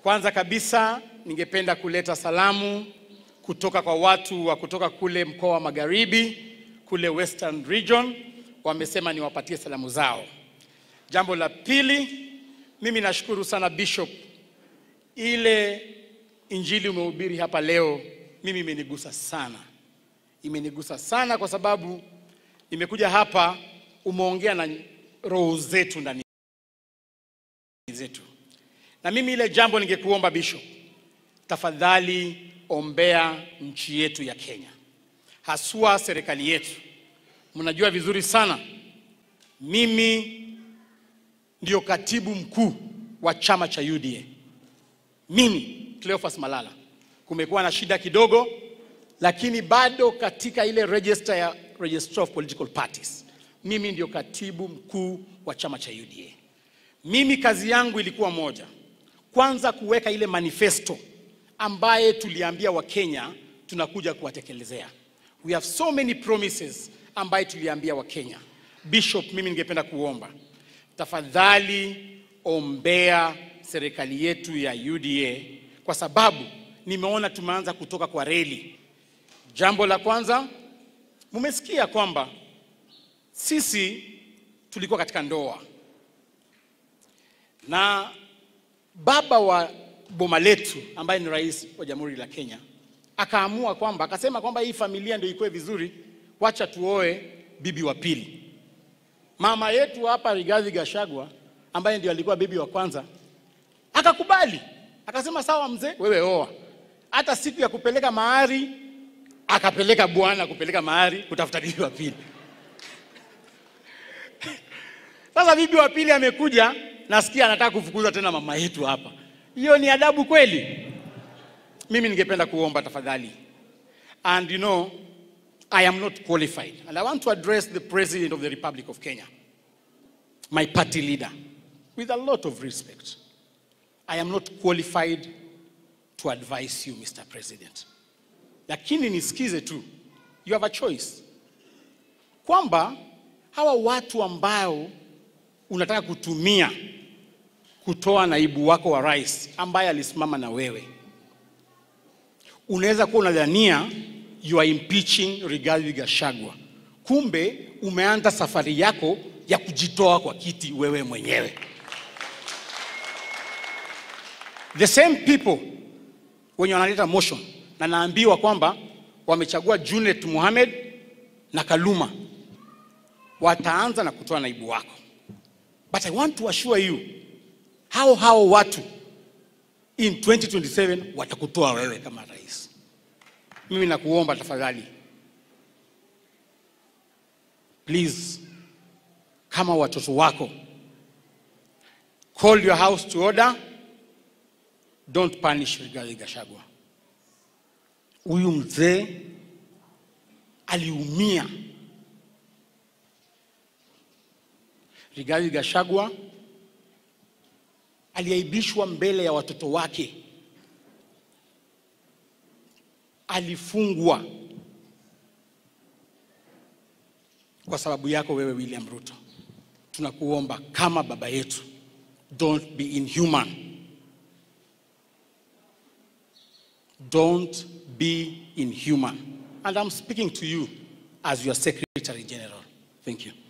Kwanza kabisa ningependa kuleta salamu kutoka kwa watu wa kutoka kule mkoa wa Magharibi, kule Western Region, wamesema niwapatie salamu zao. Jambo la pili, mimi nashukuru sana Bishop, ile injili umehubiri hapa leo, mimi imenigusa sana, imenigusa sana kwa sababu nimekuja hapa, umeongea na roho zetu ndani zetu, na mimi ile jambo ningekuomba Bishop, tafadhali ombea nchi yetu ya Kenya, haswa serikali yetu. Mnajua vizuri sana mimi ndio katibu mkuu wa chama cha UDA. Mimi Cleophas Malala, kumekuwa na shida kidogo, lakini bado katika ile register ya Register of Political Parties, mimi ndio katibu mkuu wa chama cha UDA. Mimi kazi yangu ilikuwa moja, kwanza kuweka ile manifesto ambaye tuliambia Wakenya tunakuja kuwatekelezea. We have so many promises ambaye tuliambia Wakenya. Bishop, mimi ningependa kuomba tafadhali ombea serikali yetu ya UDA kwa sababu nimeona tumeanza kutoka kwa reli. Jambo la kwanza, mumesikia kwamba sisi tulikuwa katika ndoa na baba wa boma letu ambaye ni rais wa Jamhuri la Kenya akaamua kwamba akasema kwamba hii familia ndio ikuwe vizuri, wacha tuoe bibi wa pili. Mama yetu hapa Rigathi Gachagua ambaye ndio alikuwa bibi wa kwanza akakubali, akasema sawa, mzee, wewe oa. Hata siku ya kupeleka mahari akapeleka bwana kupeleka mahari kutafuta bibi wa pili. Sasa bibi wa pili amekuja, nasikia anataka kufukuza tena mama yetu hapa. Hiyo ni adabu kweli? Mimi ningependa kuomba tafadhali, and you know I am not qualified and I want to address the President of the Republic of Kenya, my party leader, with a lot of respect. I am not qualified to advise you, Mr. President. Lakini nisikize tu, you have a choice, kwamba hawa watu ambao unataka kutumia kutoa naibu wako wa rais ambaye alisimama na wewe, unaweza kuwa unadhania you are impeaching Rigathi Gachagua, kumbe umeanza safari yako ya kujitoa kwa kiti wewe mwenyewe. The same people wenye wanaleta motion na naambiwa kwamba wamechagua Junet Mohamed na Kaluma wataanza na kutoa naibu wako, but I want to assure you hao hao watu in 2027 watakutoa wewe kama rais. Mimi nakuomba tafadhali, please, kama watoto wako, call your house to order, don't punish Rigathi Gachagua. Huyu mzee aliumia. Rigathi Gachagua aliaibishwa mbele ya watoto wake, alifungwa kwa sababu yako wewe William Ruto. Tunakuomba kama baba yetu, don't be inhuman, don't be inhuman. And I'm speaking to you as your Secretary General. Thank you.